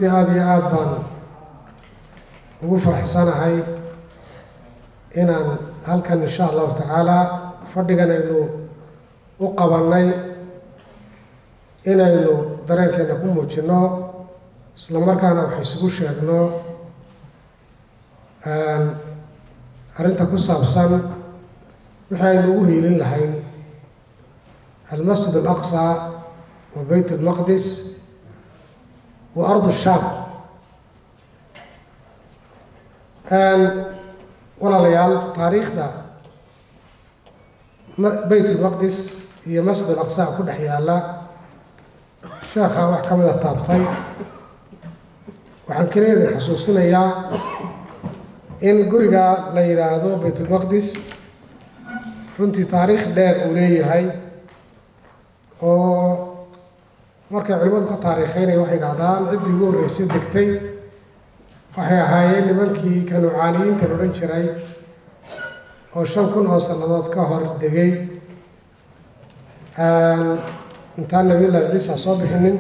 runtii aada iyo aada baan ugu faraxsanahay inaan halkan insha allahu tacaala fadhigan aynu u qabannay inaynu dareenkeena ku muujinno isla markaana wax isugu sheegno arrinta ku saabsan wixii aynu ugu hiilin lahayn almasjid alaqsa wa beyt almaqdis wa ardu shaam walaalayaal taariikhda beyt ulmaqdis iyo masjid alaqsa ku dhex yaalla sheekha wax ka mida taabtay waxaan keliya idin xasuusinayaa in guriga la yidhaahdo baytulmaqdis runtii taariikh dheer uu leeyahay oo markay culimmadu ka taariikheynaya waxay dhahdaan ciddii ugu horreysay degtay waxay ahaayeen nimankii kanucaaniyiinta la odhan jiray oo shan kun oo sannadood ka hor degay intaan nabiyullaahi ciisa soo bixinin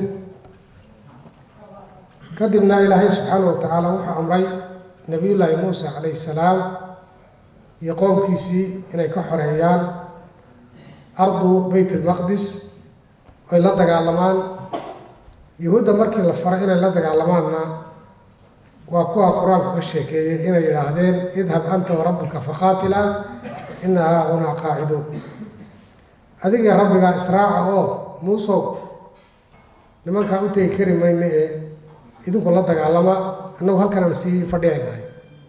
kadibna ilaahay subxaana wa tacaala wuxuu amray nabiyullaahi muuse calayhi salaam iyo qoomkiisii inay ka xoreeyaan ardu beyt almaqdis oy la dagaalamaan yuhuudda markii la faray inay la dagaalamaanna waa kuwa qur-aanku ka sheekeeyey inay yidhaahdeen idhab anta warabbuka faqaatila ina haahunaa qaaciduun adigii rabbigaa israaca oo muusow nimankaa u tegi kari mayno ee idinku la dagaalama annagu halkan aanu sii fadhiyaynahay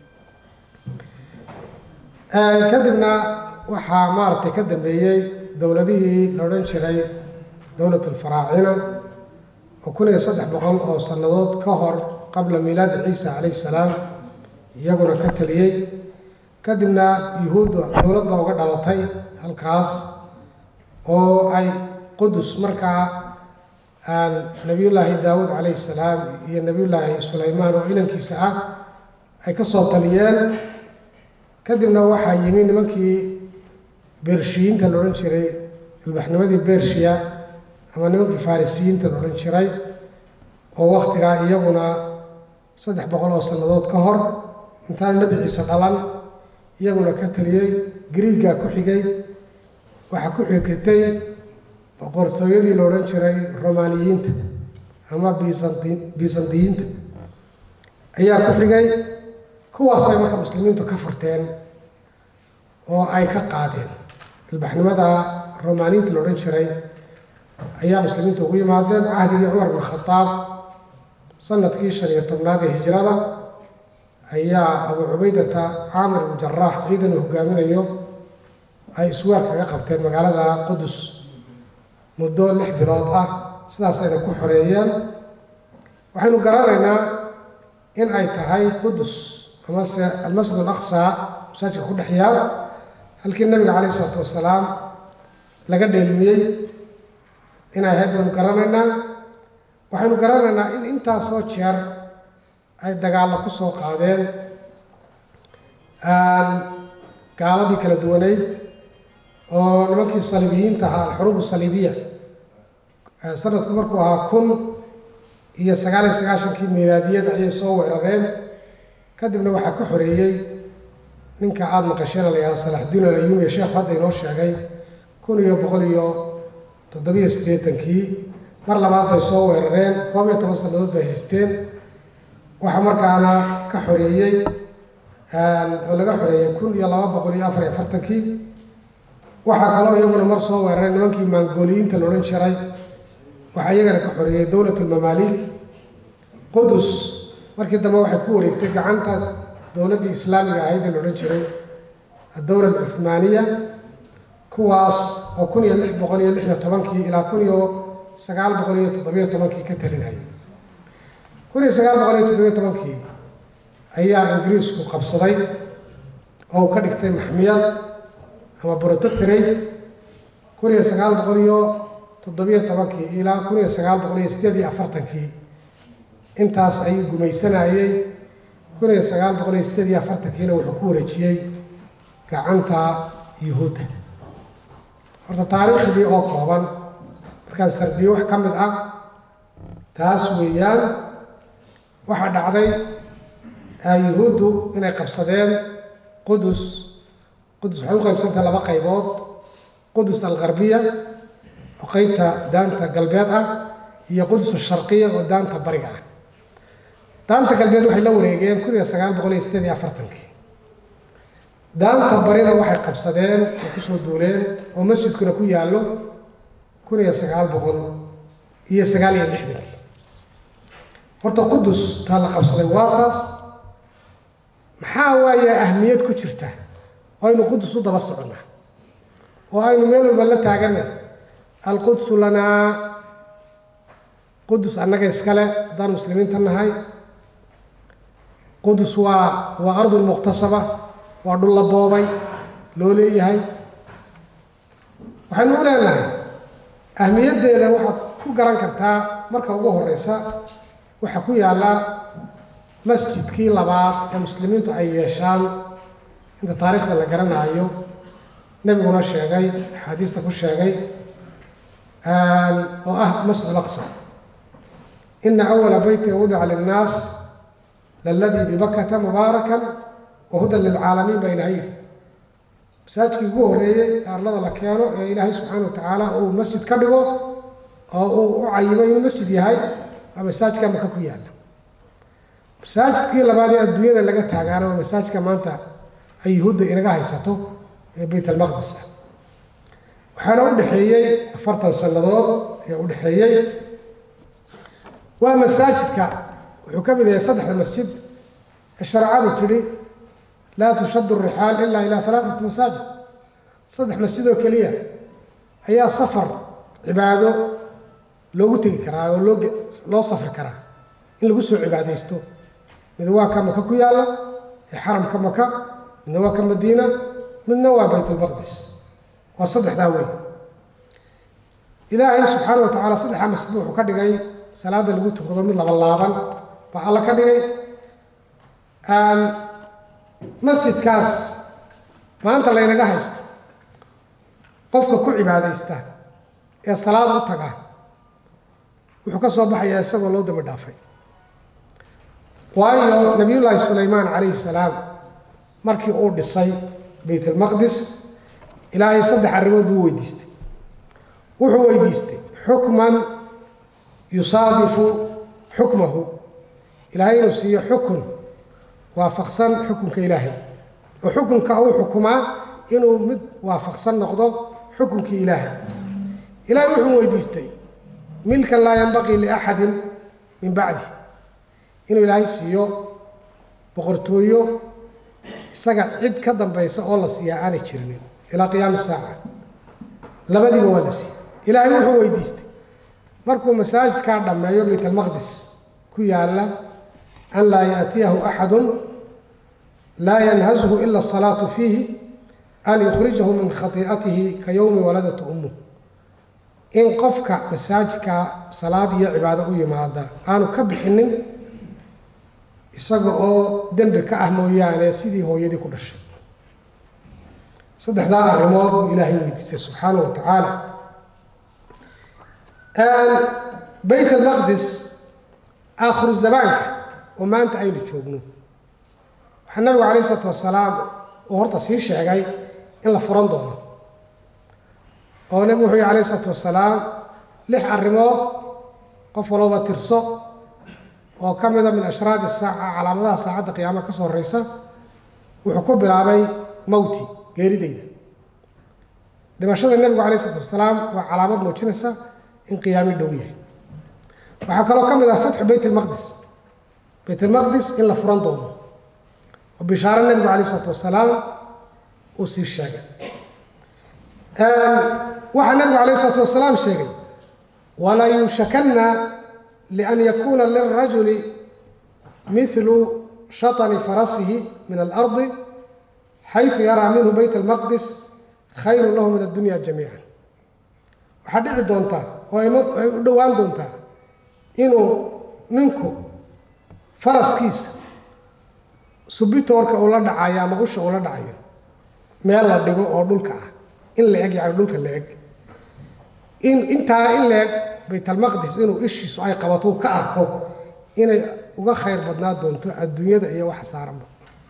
kadibna waxaa maaragtay ka dambeeyey dowladihii la odhan jiray dowlat alfaraacina oo kun iyo saddex boqol oo sannadood ka hor qabla miilaadi ciisa calayhi salaam iyaguna ka taliyey kadibna yuhuudda dowlad baa uga dhalatay halkaas oo ay qudus markaa nabiyullaahi daawuud calayhi salaam iyo nabiyullaahi sulaymaan oo inankiisa ah ay ka soo taliyeen kadibna waxaa yimi nimankii bershiyiinta la odhan jiray ilbaxnimadii bershiya ama nimankii farisiyiinta la odhan jiray oo wakhtigaa iyaguna saddex boqol oo sannadood ka hor intaana nebi ciise dhalan iyaguna ka taliyey griigaa ku xigay waxaa ku xigtay boqortooyadii la odhan jiray romaaniyiinta ama bisanti bisandiyiinta ayaa ku xigay kuwaas bay marka muslimiintu ka furteen oo ay ka qaadeen ilbaxnimada romaaniyiinta la odhan jiray ayaa muslimiintu ugu yimaadeen cahdigii cumar bin khadaab sanadkii shan iyo tobnaad ee hijrada ayaa abu cubaydata caamir bin jaraax ciidan uu hogaaminayo ay iswaar kaga qabteen magaalada qudus muddo lix bilood ah sidaasayna ku xoreeyeen waxaynu garanaynaa in ay tahay qudus amase almasjid alaqsa masaajidka ku dhex yaal halkii nabiga calayh isalaatu wasalaam laga dheelmiyey inay ahayd baynu garanaynaa waxaynu garanaynaa in intaasoo jeer ay dagaallo ku soo qaadeen gaaladii kala duwaneyd oo nimankii saliibiyiinta ahaa alxuruub saliibiya sanadku markuu ahaa kun iyo sagaal iyo sagaashankii milaadiyada ayay soo weerareen kadibna waxaa ka xoreeyey ninka aada maqasheen la yihahdo salaxdiin alayuumiya sheekhu hadda inoo sheegay kun iyo boqol iyo toddobiyo siddeetankii mar labaad bay soo weerareen koob iyo toban sannadood bay haysteen waxaa markaana ka xoreeyey oo laga xoreeyey kun iyo laba boqol iyo afar iyo afartankii waxaa kaloo iyaguna mar soo weeraray nimankii maangooliyiinta la odhan jiray waxaa iyagana ka xoreeyey dowlat ulmamaalik qudus markii dambe waxay ku wareegtay gacanta dowladdii islaamiga ahayd ee la odhan jiray addowla alcuthmaaniya kuwaas oo kun iyo lix boqol iyo lix iyo tobankii ilaa kun iyo sagaal boqol iyo toddobiyo tobankii ka talinayay kun iyo sagaal boqol iyo toddobiyo tobankii ayaa ingiriisku qabsaday oo uu ka dhigtay maxmiyad ama protectorate kun iyo sagaal boqol iyo toddobiyo tobankii ilaa kun iyo sagaal boqol iyo siddeed iyo afartankii intaas ayuu gumaysanayey kun iyo sagaal boqol iyo siddeed iyo afartankiina wuxuu ku wareejiyey gacanta yuhuudda horta taariikhdii oo kooban markaan sardiyo wax ka mid ah taas weeyaan waxaa dhacday yuhuuddu inay qabsadeen qudus qudus waxay u qaybsantahay laba qaybood qudus algarbiya oo qeybta daanta galbeed ah iyo qudus asharqiya oo daanta bariga ah daanta galbeed waxay la wareegeen kun iyo sagaal boqol iyo sideed iyo afartankii daanta barina waxay qabsadeen oo kusoo duuleen oo masjidkuna ku yaallo kun iyo sagaal boqol iyo sagaal iyo lixdankii horta qudus taa la qabsaday waa taas maxaa waaye ahmiyad ku jirta oo aynu qudus u daba soconnaa oo aynu meel walba la taaganna alqudsu lanaa qudus annaga iskale haddaan muslimiinta nahay qudus waa waa ardun muqtasaba waa dhul la boobay loo leeyahay waxaynu u leenahay ahmiyaddeeda waxaad ku garan kartaa marka ugu horeysa waxaa ku yaalla masjidkii labaad ee muslimiintu ay yeeshaan inta taariikhda la garanaayo nebiguna sheegay axaadiista ku sheegay oo ah masjid alaqsa ina awala beytin wudica linnaas laladii bibakata mubaarakan wa hudan lilcaalamiin baa ilahay yidhi masaajidkii ugu horreeyey ee arlada la keeno ee ilaahay subxaana wa tacaala uu masjid ka dhigo oo uu u cayimo inuu masjid yahay waa masaajidka maka ku yaalla masaajidkii labaad ee adduunyada laga taagaana waa masaajidka maanta ay yuhuudda inaga haysato ee bayt almaqdis ah waxaana u dhexeeyey afartan sannadood ayaa u dhexeeyey waa masaajidka wuxuu ka mid yahay saddexda masjid ee shareecadu tidhi laa tushaddu rixaal ilaa ilaa alaatat masaajid saddex masjid oo keliya ayaa safar cibaado loogu tegi karaa oo loo loo safri karaa in lagu soo cibaadaysto mid waa ka maka ku yaalla ee xaramka maka midna waa ka madiina midna waa baytulmaqdis waa saddexdaa wey ilaahay subxaana wa tacaala saddexdaa masjid wuxuu ka dhigay salaada lagu tukado mid laba laaban baa alla ka dhigay masjidkaas maanta laynaga haysto qofka ku cibaadaysta ee salaad u taga wuxuu ka soo baxayaa isagoo loo dambi dhaafay waayo nabiyullaahi sulaymaan calayhi salaam markii uu dhisay bayt almaqdis ilaahay saddex arrimood buu weydiistay wuxuu weydiistay xukman yusaadifu xukmahu ilaahay inuu siiyo xukun waafaqsan xukunka ilaahay oo xukunka uu xukumaa inuu mid waafaqsan noqdo xukunkii ilaahay ilaahay wuxuu weydiistay milkan laa yanbaqii liaxadin min bacdi inuu ilaahay siiyo boqortooyo isaga cid ka dambaysa oo la siiyaa aanay jirinin ilaa qiyaami saaca labadiiba waa la siiyey ilaahay wuxuu weydiistay markuu masaajidkaa dhammeeyo bayt almaqdis ku yaalla an laa yaatiyahu axadun laa yanhazhu ila asalaatu fiihi an yukhrijahu min khatii'atihi ka yowmi waladatu ummuh in qofka masaajidka salaad iyo cibaado u yimaada aanu ka bixinin isaga oo dembi ka ah mooyaane sidii hooyadii ku dhashay saddexdaa arrimood buu ilaahay weydiistay subxaana wa tacaala bayt almaqdis aakhiru zamaanka oo maanta aynu joogno waxaa nabigu calayh isalaatu wasalaam uu horta sii sheegay in la furan doono oo nabigu wuxuu yihi alayh isalaatu wasalaam lix arrimood qof walooba tirso oo ka mida min ashraadi saaca calaamadaha saacadda qiyaama ka soo horeysa wuxuu ku bilaabay mowti geeridayda dhimashada nebigu alayh isalaatu wasalaam waa calaamad muujinaysa in qiyaami dhow yahay waxaa kaloo ka mid ah fatxu bayt almaqdis bayt almaqdis in la furan doono oo bishaaro nebigu alayh isalaatu wasalaam uu sii sheegay waxaa nebigu alayh isalaatu wasalaam sheegay walaa yuushakanna lian yakuuna lilrajuli mithlu shatani farasihi min alardi xayثu yaraa minhu bayt almaqdis khayru lahu min addunya jamiica waxaa dhici doontaa oo ay u dhowaan doontaa inuu ninku faraskiisa subitoorka ula dhacayo ama usha ula dhacayo meel la dhigo oo dhulka ah in la eg yani dhulka la eg in intaa in la eg baytalmaqdis inuu ishiisu ay qabato ka arko inay uga khayr badnaa doonto adduunyada iyo waxa saaranba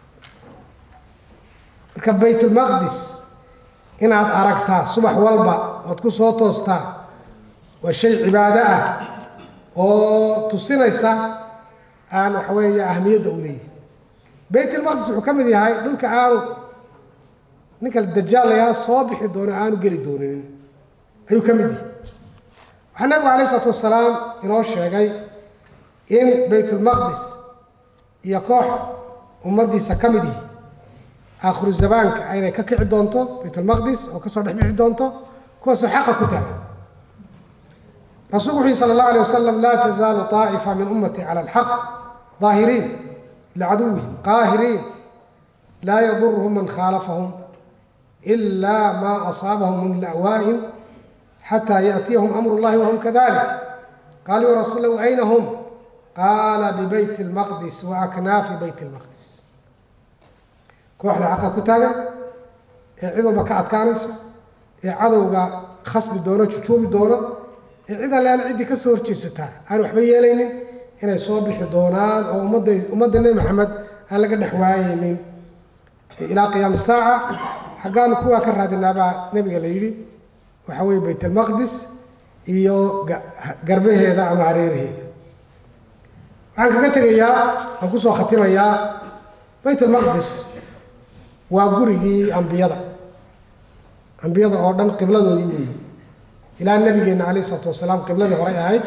marka baytulmaqdis inaad aragtaa subax walba ood ku soo toostaa waa shay cibaado ah oo tusinaysa aan waxa weeye ahmiyadda u leeyahay baytulmaqdis wuxuu ka mid yahay dhulka aanu ninka dajaalayaa soo bixi doono aanu geli doonin ayuu ka mid yahay waxaa nabigu alayh isalaatu wasalaam inoo sheegay in baytulmaqdis iyo koox ummaddiisa ka mid yihi aakhiru zamaanka aynay ka kici doonto baytulmaqdis oo kasoo dhex bixi doonto kuwaasoo xaqa ku taagan rasuulku wuxu yhi sala allahu alay wasalam laa tazaalu طaa'ifa min ummati cala alxaq daahiriin licaduwihim qaahiriin laa yadurhum man khaalafahum إلا ما أصابهم من لأوائهم حتى يأتيهم أمر الله وهم كذلك قالوا يا رسول الله أين هم قال ببيت المقدس وأكناف بيت المقدس kooxda xaqa ku taagan ee cid walba ka adkaanaysa ee cadowga khasbi doono jujuubi doono ee cid allean ciddii ka soo horjeesataa aan waxba yeelaynin inay soo bixi doonaan oo ummadda ummadda nebi maxamed aan laga dhex waayeynin ilaa qiyaami saaca xaggaanu kuwaa ka raadinaabaa nebiga la yidhi waxa weeye baytalmaqdis iyo garbaheeda ama hareeraheeda waxaan kaga tegayaa waan kusoo khatimayaa baytalmaqdis waa gurigii ambiyada ambiyada oo dhan qibladoodii weeye ilaa nabigeenna calayh isalaatu wasalaam qibladii horey ahayd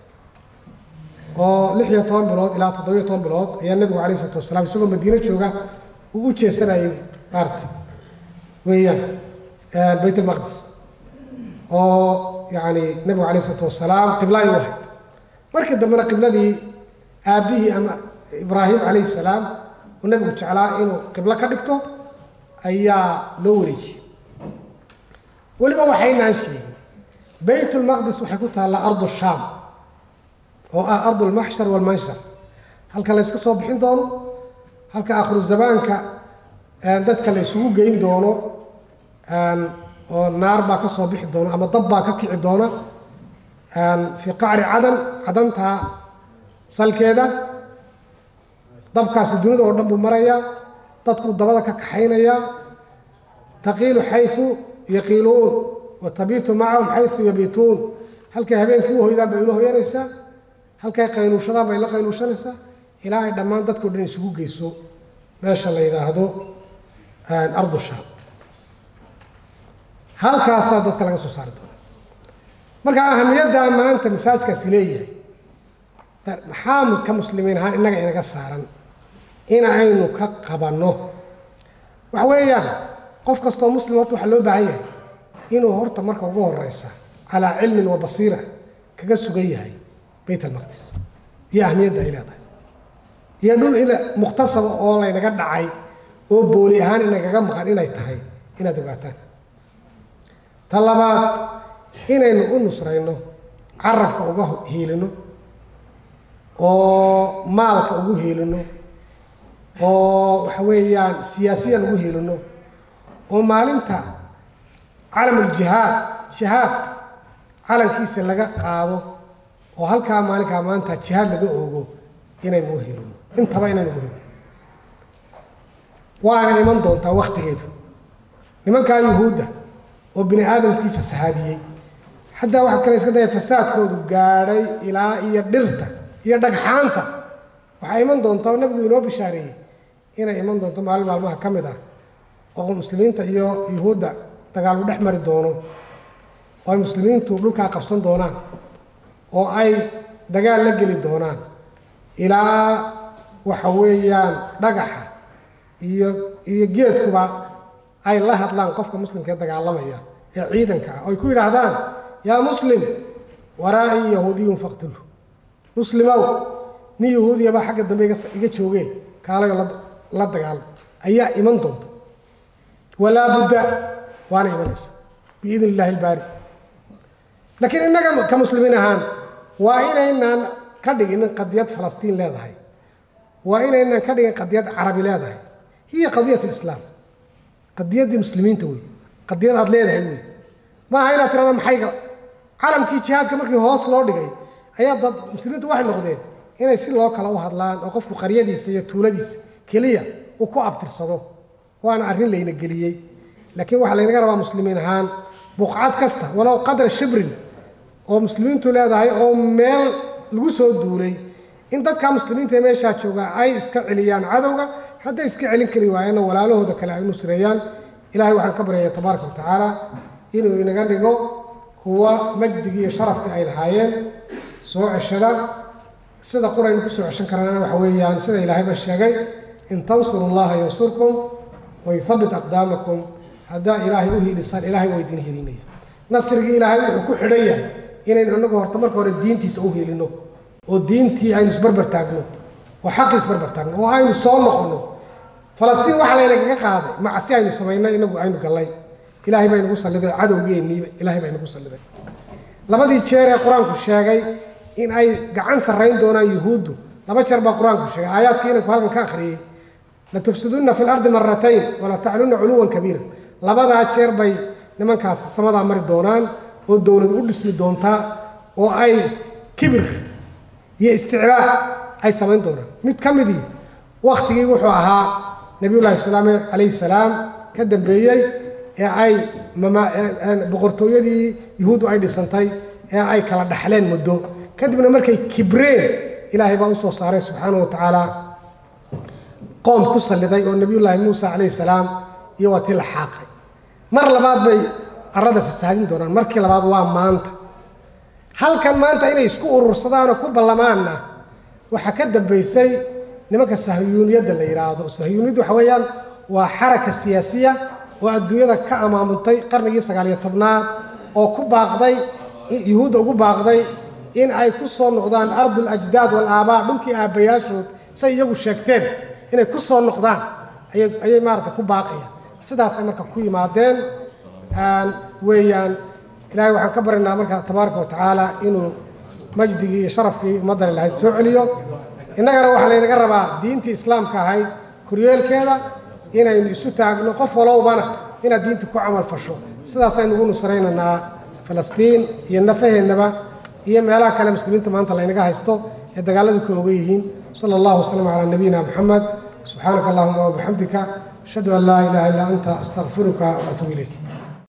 oo lix iyo toban bilood ilaa toddobiyo toban bilood ayaa nebigu calayh isalaatu wasalaam isagoo madiine jooga uu u jeesanayay maarta weeyaan bayt almaqdis oo yacni nebigu calayh isalaatu wasalaam qibla ay u ahayd markii dambena qibladii aabbihii ama ibraahim calayhi salaam uu nebigu jeclaa inuu qiblo ka dhigto ayaa loo wareejiyey weliba waxaynaan sheegin baytulmaqdis waxay ku taallaa ardu shaam oo ah ardu lmaxshar walmanshar halka la yska soo bixin doono halka aakhiru zamaanka dadka la isugu geyn doono oo naar baa ka soo bixi doona ama dab baa ka kici doona fii qacri cadan cadantaa salkeeda dabkaasi dunida oo dhan buu marayaa dadkuu dabada ka kaxaynayaa taqiilu xayu yaqiiluun wa tabiitu macahum xayu yabiituun halkay habeenkii u hoydaan bay ula hoyanaysaa halkay qayluushadaan bay la qayluushanaysaa ilaa ay dhammaan dadkao dhan isugu geyso meesha la yidhaahdo ardu shaam halkaasaa dadka laga soo saari doona marka ahamiyaddaa maanta masaajkaasi leeyahay maxaa ka muslimiin ahaan innaga inaga saaran in aynu ka qabanno waxa weeyaan qof kastoo muslim horta waxaa loo baahan yahay inuu horta marka ugu horeysa calaa cilmin wa basiira kaga sugan yahay bayt almaqdis iyo ahmiyadda ay leedahay iyo dhul in muqtasaba oo laynaga dhacay oo booli ahaan inagaga maqan inay tahay inaad ogaataan ta labaad inaynu u nusrayno carabka uga hiilino oo maalka ugu hiilino oo waxa weeyaan siyaasiyan ugu hiilino oo maalinta calamuljihaad jihaad calankiisa laga qaado oo halkaa maalinkaa maanta jihaad laga oogo inaynu u hiilino intaba inaynu ugu hiilino waana iman doontaa waktigeedu nimankaa yuhuudda oo bini aadamkii fasahaadiyey xataa waxaa kale iska daya fasaadkoodu gaadhay ilaa iyo dhirta iyo dhagxaanta waxaa iman doonta oo nabigu inoo bishaareeyey inay iman doonto maalin maalmaha ka mid ah oo muslimiinta iyo yuhuudda dagaal u dhex mari doono oo ay muslimiintu dhulkaa qabsan doonaan oo ay dagaal la geli doonaan ilaa waxa weeyaan dhagaxa iyo iyo geedkuba ay la hadlaan qofka muslimka ee dagaalamaya ee ciidanka ah oo ay ku yidhaahdaan yaa muslim waraa-ii yahuudiyun faqtulu muslimow nin yahuudiya baa xagga dambe iga jooge kaalayo la dagaalo ayaa iman doonta walaa budda waana imanaysa biidn illahi ilbaari laakiin innaga ka muslimiin ahaan waa inaynaan ka dhiginin qadiyad falastiin leedahay waa inaynaan ka dhigin qadiyad carabi leedahay hiya qadiyat lislaam qadiyaddii muslimiinta wey qadiyad aada leedahay wey maaha inaad tirahda maxayga calamkii jihaadka markii hoos loo dhigay ayaa dad muslimiintu waxay noqdeen inay si loo kala u hadlaan oo qofku qaryadiisa iyo tuuladiisa keliya uu ku abtirsado waana arrin layna geliyey laakiin waxaa laynaga rabaa muslimiin ahaan buqcad kasta walow qadra shibrin oo muslimiintu leedahay oo meel lagu soo duulay in dadka muslimiinta ee meeshaa jooga ay iska celiyaan cadowga hadday iska celin kari waayeenna walaalahooda kale ay nusreeyaan ilahay waxaan ka baryaya tabaaraka wa tacaala inuu inaga dhigo kuwa majdigii iyo sharafkii ay lahaayeen soo ceshada sida quraynu ku soo ceshan karaana waxa weeyaan sida ilaahayba sheegay in tansuru llaha yansurkum wayuthabbit aqdaamakum haddaa ilaahay u hiilisaan ilaahay waa idin hilinaya nasrigii ilaahay wuxuu ku xidhan yahay inaynu inagu horta marka hore diintiisa u hiilino oo diintii aynu isbarbar taagno oo xaqii isbarbar taagno oo aynu soo noqono falastiin waxaa laynagaga qaaday macsi aynu samaynay inagu aynu gallay ilaahay baa inagu salliday cadowgeenniiba ilaahay baa inagu salliday labadii jeer ee qur-aanku sheegay in ay gacan sarrayn doonaan yuhuuddu laba jeer baa qur-aanku sheegay aayaadkii inanku halkan ka akhriyey latufsidunna fi lardi maratayn wala taclunna culuwan kabiira labadaa jeer bay nimankaasi samadaa mari doonaan oo dowlad u dhismi doontaa oo ay kibir iyo isticlaa ay samayn doonaan mid ka midii waktigii wuxuu ahaa nabiyullaahi salaam calayhi salaam ka dambeeyey ee ay boqortooyadii yuhuuddu ay dhisantay ee ay kala dhaxleen muddo kadibna markay kibreen ilaahay baa usoo saaray subxaanahu wa tacaala qoom ku salliday oo nabiyullaahi muusa calayhi salaam iyo waa tii la xaaqay mar labaad bay arada fasaadin doonaan markii labaad waa maanta halkan maanta inay isku urursadaan oo ku ballamaanna waxaa ka dambaysay nimanka sahyuuniyadda la yidhaahdo sahyuuniyaddu waxa weeyaan waa xaraka siyaasiya oo adduunyada ka amaamuntay qarnigii sagaaliyo tobnaad oo ku baaqday yuhuudda ugu baaqday in ay ku soo noqdaan ardul ajdaad wal aabaa dhulkii aabbayaashood say iyagu sheegteen inay ku soo noqdaan ayay ayay maarata ku baaqayaan sidaasay marka ku yimaadeen weeyaan ilaahay waxaan ka baryanaa marka tabaaraka wa tacaala inuu majdigii iyo sharafkii ummaddani lahayd soo celiyo innagana waxaa laynaga rabaa diintii islaamka ahayd koryeelkeeda inaynu isu taagno qof walowbana inaad diinta ku camal fasho sidaasaynu ugu nusraynaynaa falastiin iyo nafaheennaba iyo meelaha kale muslimiinta maanta laynaga haysto ee dagaaladu ka oga yihiin sala allahu wasalam calaa nabiyina moxamed subxaanaka allahuma wabixamdika ashhadu an laa ilaha illaa anta astaqfiruka waatuub ilayk